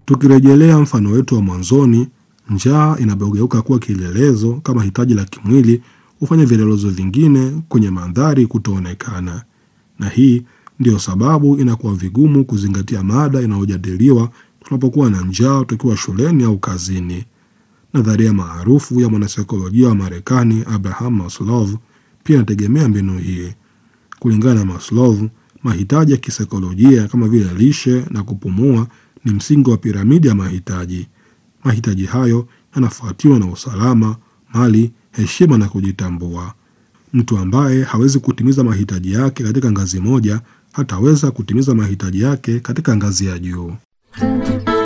Tukirejelea mfano wetu wa mwanzoni, njaa inapogeuka kuwa kielelezo kama hitaji la kimwili hufanya vielelezo vingine kwenye mandhari kutoonekana, na hii ndiyo sababu inakuwa vigumu kuzingatia mada inayojadiliwa tunapokuwa na njaa tukiwa shuleni au kazini. Nadharia maarufu ya mwanasaikolojia wa Marekani Abraham Maslow pia inategemea mbinu hii. Kulingana na Maslow, mahitaji ya kisaikolojia kama vile lishe na kupumua ni msingi wa piramidi ya mahitaji. Mahitaji hayo yanafuatiwa na usalama, mali, heshima na kujitambua. Mtu ambaye hawezi kutimiza mahitaji yake katika ngazi moja hataweza kutimiza mahitaji yake katika ngazi ya juu.